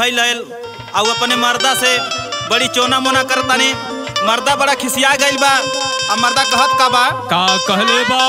भइल रहल और अपने मर्दा से बड़ी चोना मोना करतानी मर्दा बड़ा खिसिया गइल बा आ मर्दा कहत का बा का कहले बा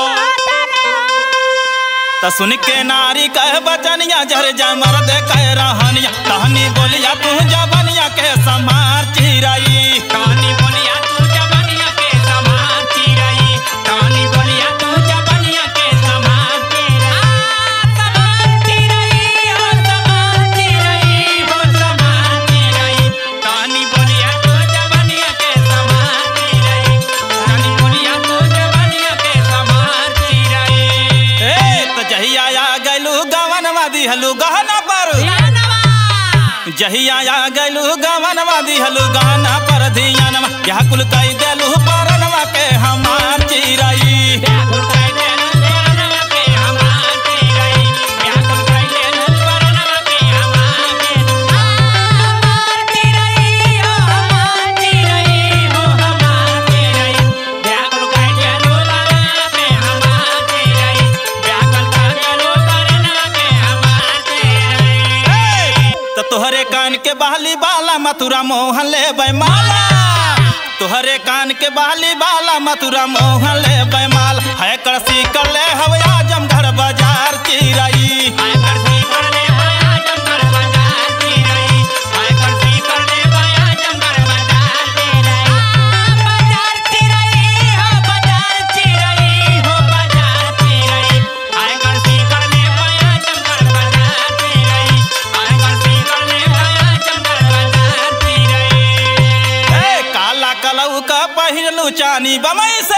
त सुन के नारी कह बचनिया जर जा मर्द कह रहनिया कहनी बोलिया तू जबनिया के समार चिराई कहानी बोलिया तू जबनिया के समान चिरई कहानी बोलिया तू जबनिया के समान चिरई समान चिरई हो समान चिरई हो समान चिरई कहानी बोलिया तू जबनिया के समान चिरई कहानी बोलिया तू जबनिया के समान चिरई ए त जहिया आ गइलू गवनवा दिहलू गहना पर जहिया आ गइलू गवनवा दिहलू गहना पर धियानवा यह कुल कई देलू परनवा के हमार चिराई व्याकुल कई देनु परनवा के हमार चिरई व्याकुल कई देनु परनवा के हमार चिरई हमार चिरई हो हमार चिरई हो हमार चिरई व्याकुल कई देनु परनवा के हमार चिरई व्याकुल कई देनु परनवा के हमार चिरई त तोहरे कान के बहली बाला मथुरा मोहन ले बैमाला तोहरे कान के बहली बाला मथुरा मोहन ले बैमाल है कड़सी कर ले हवे आजम घर बाजार चिराई आय करसी करले माया जंगर बाजार चिरई आय करसी करले माया जंगर बाजार चिरई बाजार चिरई हो बाजार चिरई हो बाजार चिरई आय करसी करले माया जंगर बाजार चिरई आय करसी करले माया जंगर बाजार चिरई ए काला कलऊ का पहिनलू चानी बमई से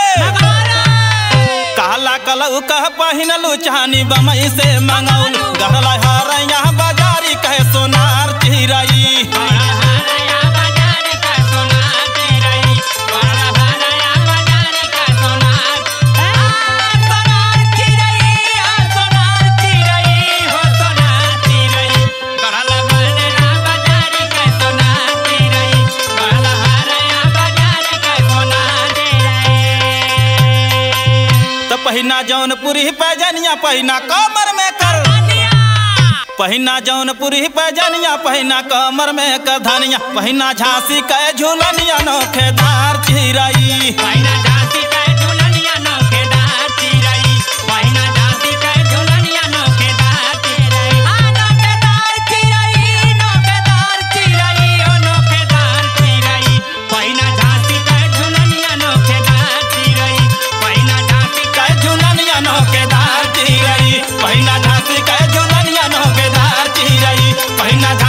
काला कलऊ का पहिनलू चानी बमई से मंगौल गहला हारैया बाजारी कहे सोनार चिराई बड़ा हराया बाजार का सोनार चिरई बड़ा हराया बाजार का सोनार सोनार चिरई हो सोनार चिरई हो सोनार चिरई बड़ा हराया बाजार का सोनार चिरई बड़ा हराया बाजार का सोनार चिरई त पहिना जौनपुरी पैजनिया पहिना कमर में कर पहिना जौनपुरी पैजनिया पहिना कमर में कर धनिया पहिना झांसी के झूलनिया नोखेदार चिराई पहिना झांसी के झुलनिया नोखेदार चिरई पहिना झांसी के झुलनिया नोखेदार चिरई आ नोखेदार चिरई नोखेदार चिरई ओ नोखेदार चिरई पहिना झांसी के झुलनिया नोखेदार चिरई पहिना झांसी के झूलनिया नोखेदार चिराई पहिना झांसी के झूलनिया नोखेदार चिराई पहिना